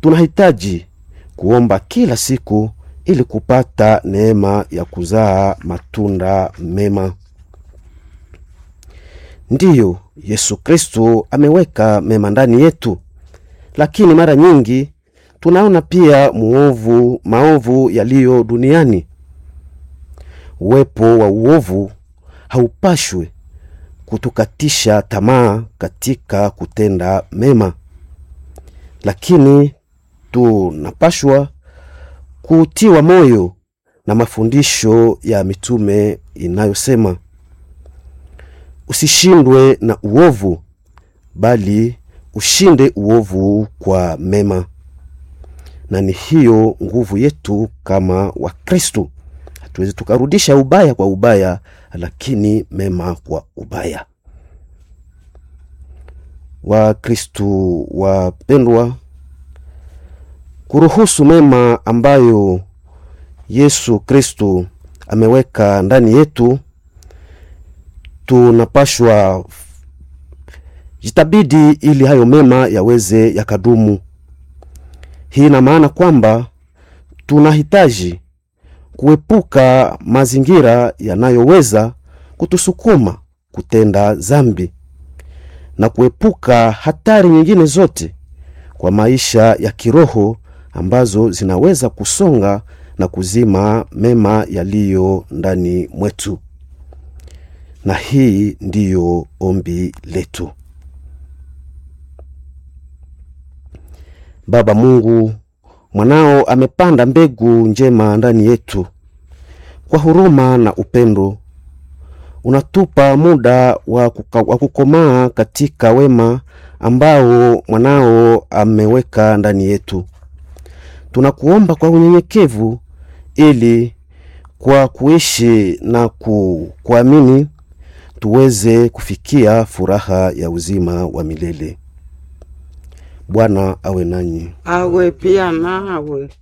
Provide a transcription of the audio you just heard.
tunahitaji kuomba kila siku ili kupata neema ya kuzaa matunda mema. Ndiyo, Yesu Kristo ameweka mema ndani yetu, lakini mara nyingi tunaona pia muovu, maovu yaliyo duniani. Uwepo wa uovu haupashwi kutukatisha tamaa katika kutenda mema, lakini tunapashwa kutiwa moyo na mafundisho ya mitume inayosema usishindwe na uovu, bali ushinde uovu kwa mema. Na ni hiyo nguvu yetu kama Wakristo. Hatuwezi tukarudisha ubaya kwa ubaya, lakini mema kwa ubaya. Wakristo wapendwa, kuruhusu mema ambayo Yesu Kristo ameweka ndani yetu, tunapashwa jitabidi ili hayo mema yaweze yakadumu. Hii ina maana kwamba tunahitaji kuepuka mazingira yanayoweza kutusukuma kutenda zambi na kuepuka hatari nyingine zote kwa maisha ya kiroho ambazo zinaweza kusonga na kuzima mema yaliyo ndani mwetu. Na hii ndiyo ombi letu. Baba Mungu, mwanao amepanda mbegu njema ndani yetu. Kwa huruma na upendo, unatupa muda wa kuka- wa kukomaa katika wema ambao mwanao ameweka ndani yetu. Tunakuomba kwa unyenyekevu, ili kwa kuishi na ku, kuamini tuweze kufikia furaha ya uzima wa milele. Bwana awe nanyi. awe pia nawe